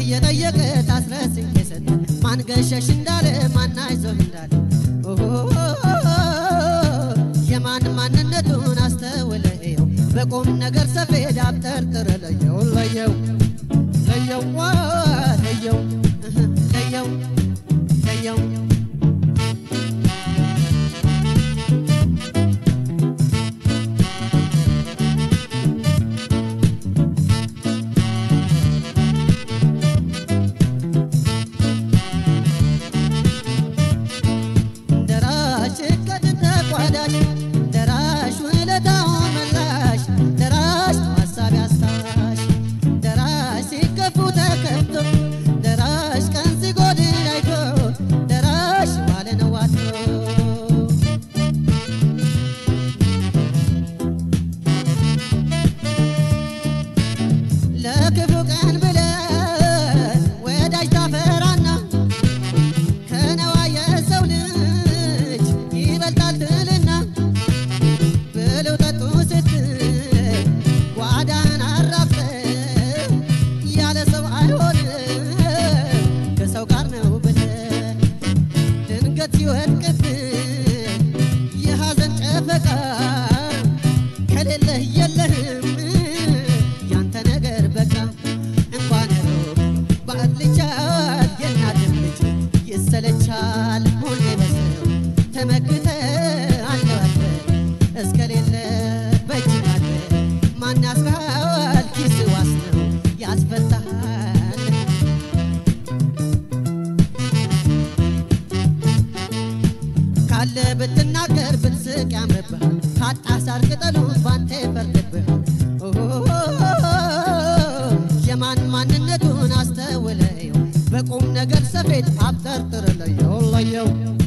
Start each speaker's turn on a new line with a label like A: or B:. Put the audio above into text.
A: እየጠየቀ ታስረስኝ የሰጠ ማን ገሸሽ እንዳለ ማን አይዞህ እንዳለ ኦሆ የማን ማንነቱን አስተውለየው በቁም ነገር ሰፌድ አብጠርጥር ለየው ለየው ለየው ዋ ለየው እህ ለየው ለየው ደራሽ እቅድ ተቋዳሽ ደራሽ ውለታው መላሽ ደራሽ ሀሳብ ያስታሽ ደራሽ ሲከፉ ተከፍቶ ደራሽ ቀን ሲጎድል አይቶ ደራሽ ዋለ ነው አድሮ ለክፉ ቀን ብለህ ወዳጅ ታፈራና ከነዋ የሰው ልጅ ይበልጣል ትልና ብለው ጠጡ ስትል ጓዳን አራፍተህ ያለ ሰው አይሆንም ከሰው ጋር ነው ብለህ ድንገት ሲወድቅብህ የሐዘን ጨፈቃ ከሌለህ የለህም ያንተ ነገር በቃ እንኳን ሩቅ ባዕድ ልቻል የእናትም ልጅ ይሰለቻል ሁሌ በሰው ተመክተህ አለዋለህ እስከሌለ በእጅ አለ ማን ያስርሃል ኪስ ዋስ ነው ያስፈታሃል ካለ ብትናገር ብትስቅ ያምርብሃል ካጣ ሳር ቅጠሉ ባንተ ይፈርድብሃል ኦሆ የማን ማንነቱን አስተውለየው በቁም ነገር ሰፌድ አብጠርጥር ለየው ለየው